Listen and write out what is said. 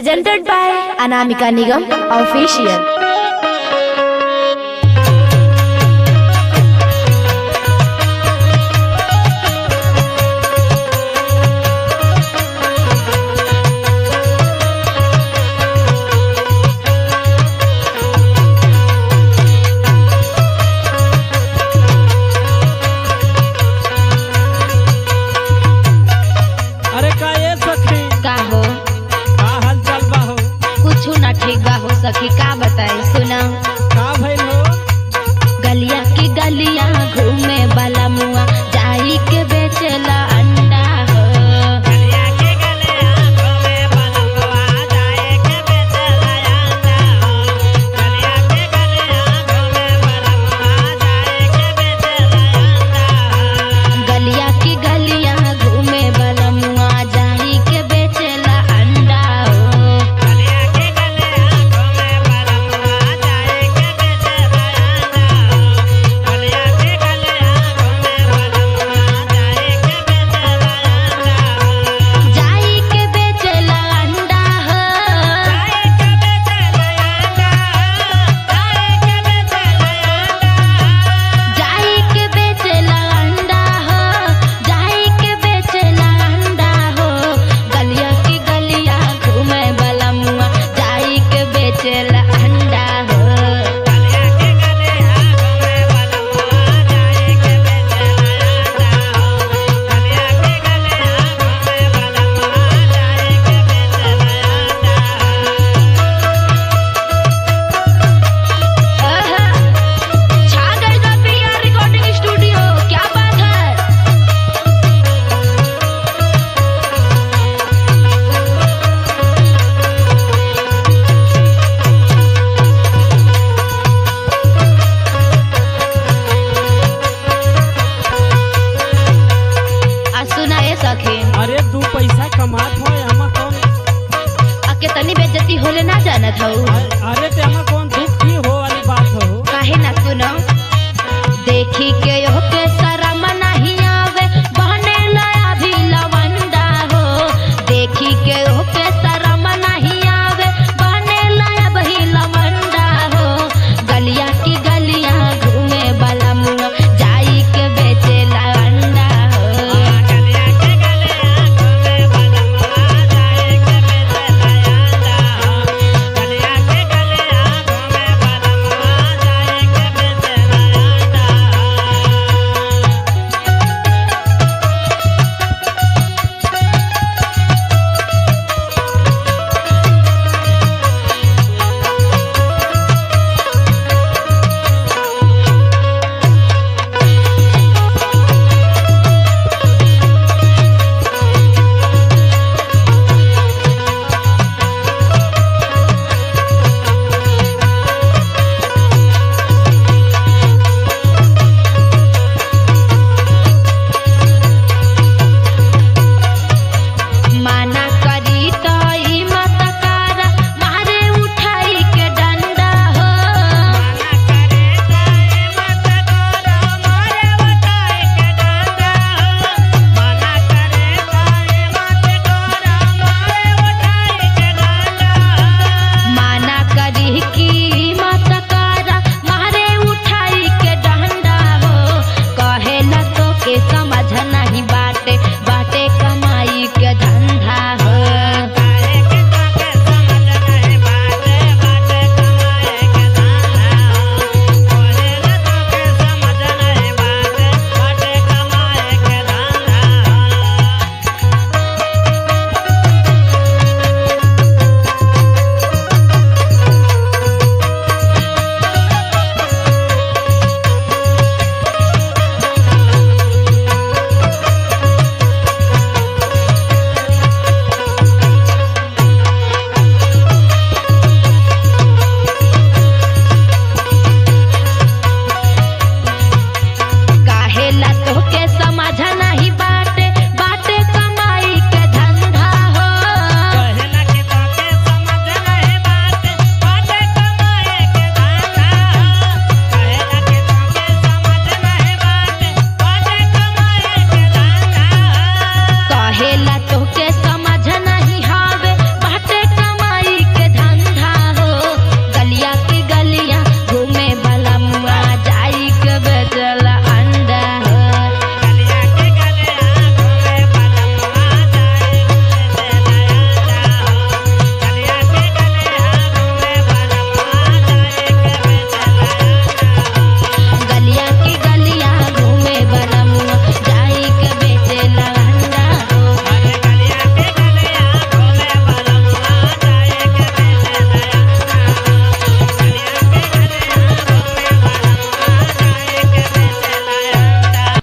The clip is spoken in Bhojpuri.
presented by Anamika Nigam Official. अरे का ये सखी का हो का हाल चाल बा हो कुछ ना ठीक बा हो सखी का बताई सुना का भइल हो गलिया की गलिया घूमे वाला मुआ जाई के बेचेला अंडा हो गलिया की गलिया घूमे वाला मुआ जाई के बेचेला अंडा हो जाई के बेचेला अंडा हो जाई के बेचेला अंडा हो जाई के बेचेला अंडा हो गलिया की गलिया घूमे वाला मुआ जाई के बेचेला अंडा हो आहा, छा गई बा प्रिया रिकॉर्डिंग स्टूडियो क्या बात है आ सुना ये सखी अरे तू पैसा कमात हो हमा कौन आ कितनी बेइज्जती होले ना जानत हूँ अरे ते हमा कौन दुख की हो वाली बात हो काहे ना सुनो देखी के